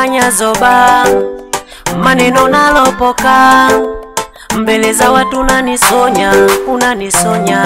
unanifanya zoba, maneno nalopoka mbele za watu unanisonya, unanisonya.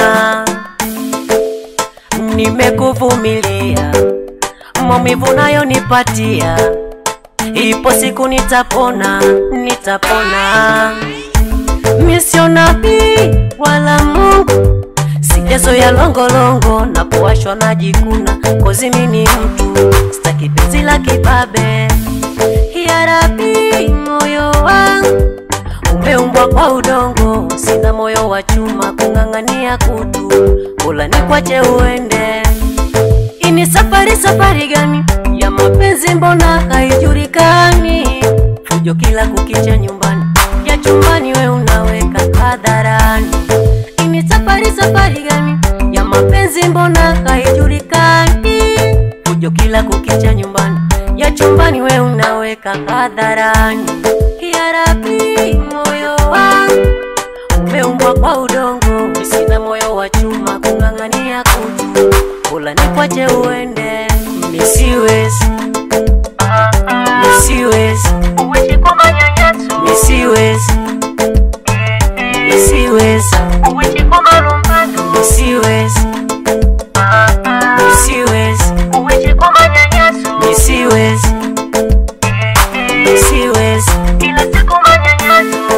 Nimekuvumilia maumivu nayo nipatia, ipo siku nitapona, nitapona. Mi sio nabii wala Mungu, sijazoea longolongo na kuwashwa na jikuna, kozi mi ni mtu, sitaki penzi la kibabe. Ya Rabbi, moyo wangu umeumbwa kwa udongo, sina moyo wa chuma kung'ang'ania kutu, bora nikwache uende. Ini safari safari gani ya mapenzi, mbona haijulikani? Fujo kila kukicha nyumbani, ya chumbani we unaweka hadharani. Ini safari safari gani ya mapenzi, mbona haijulikani? Fujo kila kukicha nyumbani, ya chumbani we unaweka hadharani. Ya Rabbi, moyo wangu umeumbwa kwa udongo, sina moyo wa chuma kung'ang'ania kutu, bora nikwache uende. Misiwezi, misiwezi, uishi kwa manyanyaso, misiwezi, misiwezi, uishi kwa malumbano, misiwezi, misiwezi, uishi kwa manyanyaso, misiwezi, misiwezi. kila siku manyanyaso.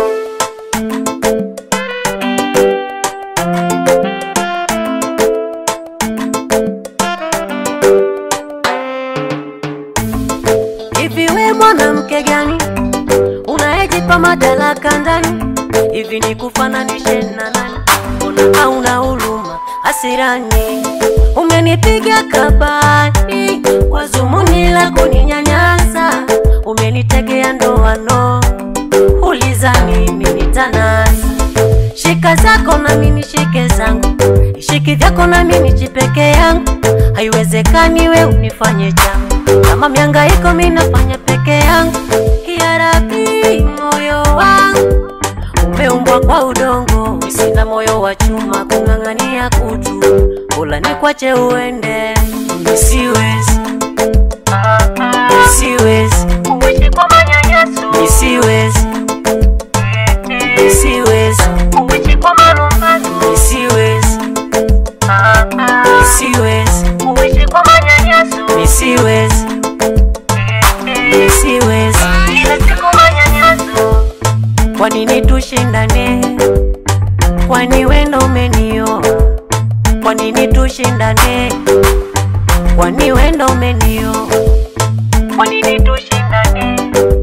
Hivi we mwanamke gani unayejipa madaraka ndani? Hivi ni kufananishe na nani? Mbona hauna huruma hasirani? Umenipiga kabani kwa zumuni la kuninyanyasa, umenitegea ndoano, ulizani mimi nitanasa Shika zako na mimi shike zangu, shiki vyako na mimi chipeke yangu. Haiwezekani we unifanye changu, kama miangaiko mimi nafanya peke yangu. Ya Rabbi, moyo wangu umeumbwa kwa udongo, sina moyo wa chuma kung'ang'ania kutu, bora nikwache uende. Misiwezi, misiwezi, Uishi kwa manyanyaso, misiwezi, misiwezi, uishi kwa malumbano, misiwezi, misiwezi. uishi kwa manyanyaso, Misiwezi, misiwezi. kila siku manyanyaso. Kwa nini tushindane? Kwani wendo umenioa? Kwa nini tushindane? Kwani wendo umenioa? Kwa nini tushindane?